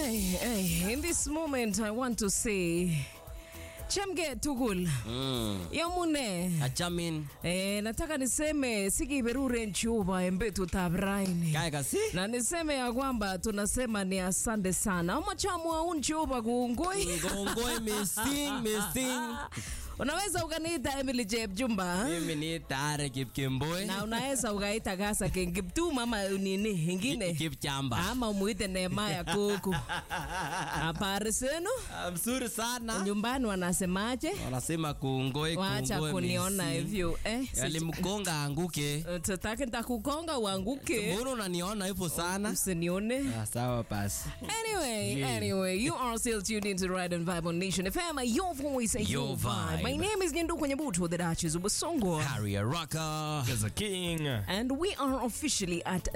Hey, hey, in this moment I want to say Chemge tugul Mm. yomune Achamin. eh, nataka niseme sikiberure nchuba en betutab raini Kaya kasi? na niseme ya kwamba tunasema ni asante sana amachamwa unchuba kungoi Ngongoi missing, missing. unaweza ukaniita Emily Jebjumba Mimi ni Tare Kipkemboi. na unaweza ukaita Gasa Kengiptum ama nini ingine Kipchamba. ama umuite Nehemaya Kuku. Habari zenu? Mzuri sana. Nyumbani wanasemaje? Wanasema kungoi Wacha kungoi kuniona missing. hivyo eh. si- Yalimgonga anguke. Tutake nitakukonga uanguke. Mbona unaniona hivyo sana? Usinione. Ah, sawa basi. Anyway, anyway, you are still tuned into Ride and Vibe on Nation FM. Your voice, your, Your vibe. vibe. My name is Nyendu Kwenyebutu, the Duchess of Basongo. Harry Rocker. As a king. And we are officially at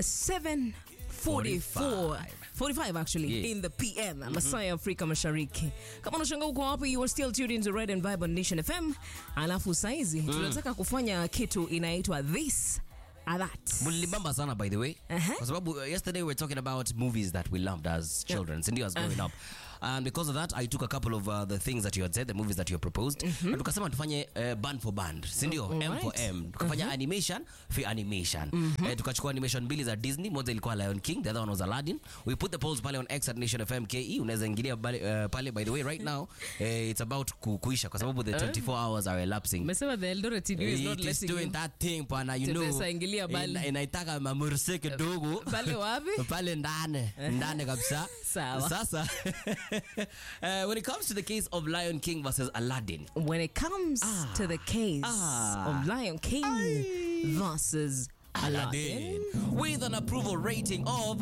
744 45 actually Yeah. in the PM Masai Afrika Mashariki. Kama unashanga uko wapi, you are still tuned into Red and Vibe on Nation FM. Alafu saizi tunataka kufanya kitu inaitwa this or that. Mulibamba sana by the way. Uh-huh. Kwa sababu uh, yesterday we were talking about movies that we loved as children, sindio as growing up. And because of that, I took a couple of uh, the things that you had said, the movies that you had proposed. Na tukasema tufanye uh, band for band, sindio? Oh, M for alright. M. Tukafanya animation for animation. Eh, tukachukua animation mbili za Disney, moja ilikuwa Lion King, the other one was Aladdin. We put the polls pale on X at Nation FM KE. Unaweza ingilia pale, uh, pale by the way right now, eh, it's about ku, kuisha kwa sababu the 24 hours are elapsing. Umesema the Eldoret TV is not It is letting doing you. that thing pana you know Tembesa ingilia bali. ina- inaitaka mamurse kidogo Pale wapi? pale ndani ndani kabisa Sawa. sasa uh, when it comes to the case of lion king versus aladdin When it comes to the case Ah. of Lion King versus Aladdin. with an approval rating of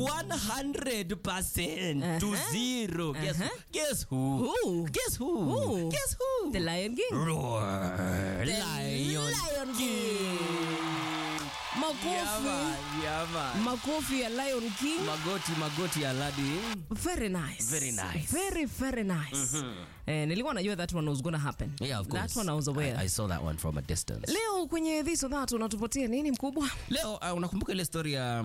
100% to Uh-huh. zero guess, Uh-huh. guess who Who? guess who Who? guess who The Lion King. Roar. The lion, Lion King. Makofi. yeah, man. Makofi ya Lion King. magoti magoti ya aladdin Very nice. Very nice. Very, very nice. Eh, nilikuwa najua that one was gonna happen. Yeah, of course. That one I was aware. I, I saw that one from a distance. Leo kwenye this or that unatupatia nini mkubwa? Leo uh, unakumbuka ile story ya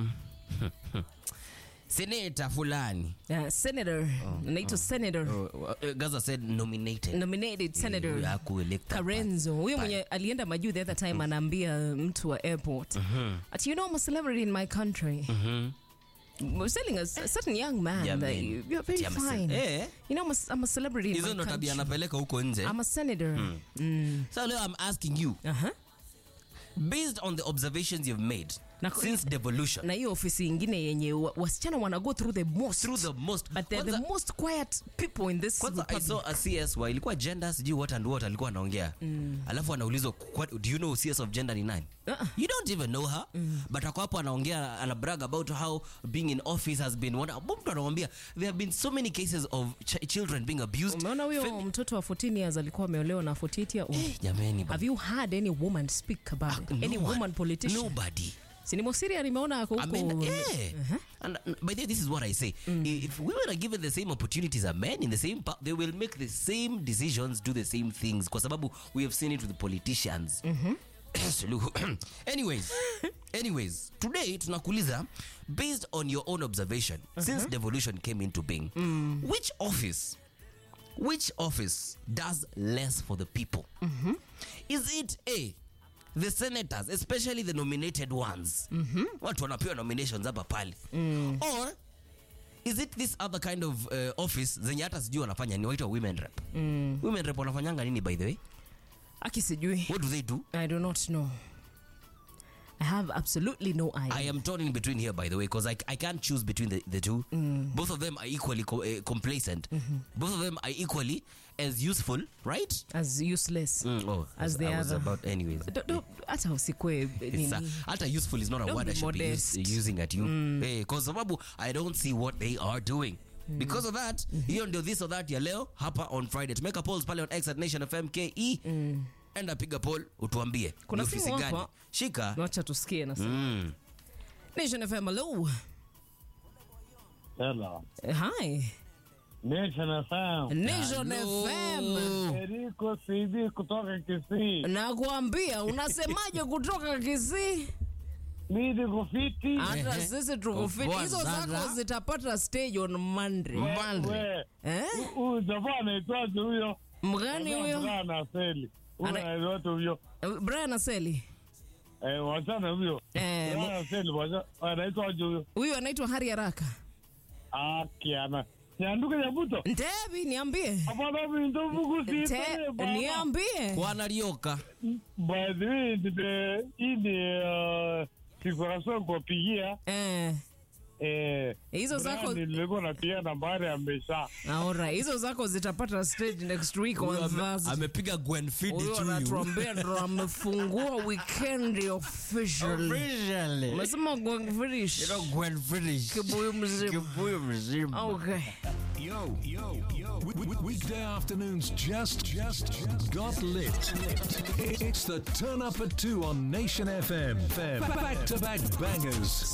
seneta fulani Uh, senator. Anaitwa Senator. uh, uh, Gaza said nominated Nominated Senator. Eh, hakuelekta Karenzo huyo Pale. mwenye alienda majuu the other time anaambia mtu wa airport ati you know I'm a celebrity in my country We're telling a, a certain young man Yeah, that man. you, you're very Ati I'm a ce- fine Eh. you know I'm a, I'm a celebrity in hizo my ndo tabia country anapeleka huko nje I'm a senator mm. so leo i'm asking you uh-huh. based on the observations you've made Na- since devolution na hiyo ofisi ingine yenye wa- wasichana wana go through the most through the most but they're the Kwanza- most quiet people in this kwanza i republic. saw a cs wa ilikuwa gender sijui what and what alikuwa anaongea alafu anaulizwa "What- do you know cs of gender ni nani Uh-uh. you don't even know her but ako hapo anaongea ana brag about how being in office has been one mtu anamwambia there have been so many cases of ch children being abused umeona huyo Femi- mtoto wa 14 years alikuwa ameolewa na 48 year old jamani ba- have you heard any woman speak about it? no any one- woman politician nobody sinimosiria nimeona ako I huko mean, yeah. And uh, by the way, this is what I say. If women are given the same opportunities as men in the same path, they will make the same decisions, do the same things. Kwa sababu we have seen it with the politicians. Suluhu. anyways, anyways, today tunakuuliza based on your own observation since devolution came into being, which office which office does less for the people? Is it A, the senators, especially the nominated ones? Watu wanapewa nominations hapa pale. Or is it this other kind of uh, office zenye hata sijui wanafanya ni waitwa women rep? Women rep wanafanyanga nini by the way? aki sijui What do they do? i do not know i have absolutely no idea I am torn in between here, by the way, because I, I can't choose between the, the two. Both of them are equally co- uh, complacent. Both of them are equally as useful, right? as useless Mm, oh, As the I was other. about anyways. Do- do- hata usikwe It's, uh, nini hata useful is not a Don't word be I should be use, modest. using at you Eh, kwa sababu I don't see what they are doing because of that hiyo ndio this or that ya leo hapa on friday tumeka polls pale on x at nation fm ke enda piga poll utuambie Kuna ni ofisi simu gani hapa. shika wacha tusikie na mm. nation fm hello Hello. Eh, hi Nation FM. nation Hello. fm Eriko CD kutoka Kisii. nakuambia unasemaje kutoka kisii mi niko fiti. hata sisi tuko fit Poa hizo sana. zako zitapata stage on monday Monday. We, eh? huyu jamaa anaitwaje huyo? mgani huyo Brian Aseli. Huyo Ana- anaitwa huyo. brian aseli Eh, wachana huyo. Eh, Brian Aseli, wacha- anaitwaje huyo? huyu anaitwa hari haraka Ah, kiana. Nyanduka Nyabuto. ntevi niambie Hapana, mimi ndo Mungu Nte, siitane baba. niambie wanalioka By the way, nime- hii ni uh, decoration kuwapigia eh, eh, hizo Brian zako nilikuwa napigia nambari amesha Alright, hizo zako zitapata stage next week on Thursday. amepiga Gwen Fidi Huyo to you. anatuambia ndo amefungua weekend officially. Officially. Umesema going finish. You know, Gwen Fidi. Kibuyu mzima. Kibuyu mzima. Okay. Yo, yo, yo. W- w- weekday afternoons just, just, just got lit. It's the turn up at two on Nation FM. Back to back bangers.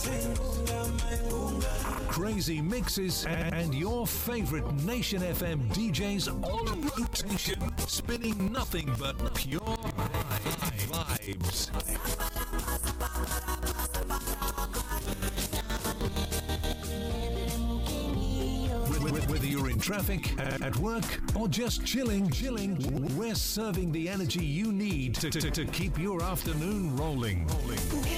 Crazy mixes and your favorite Nation FM DJs on rotation, spinning nothing but pure vibes. Wh- wh- Whether you're in traffic, a- at work, or just chilling, chilling, we're serving the energy you need to, to, to keep your afternoon rolling.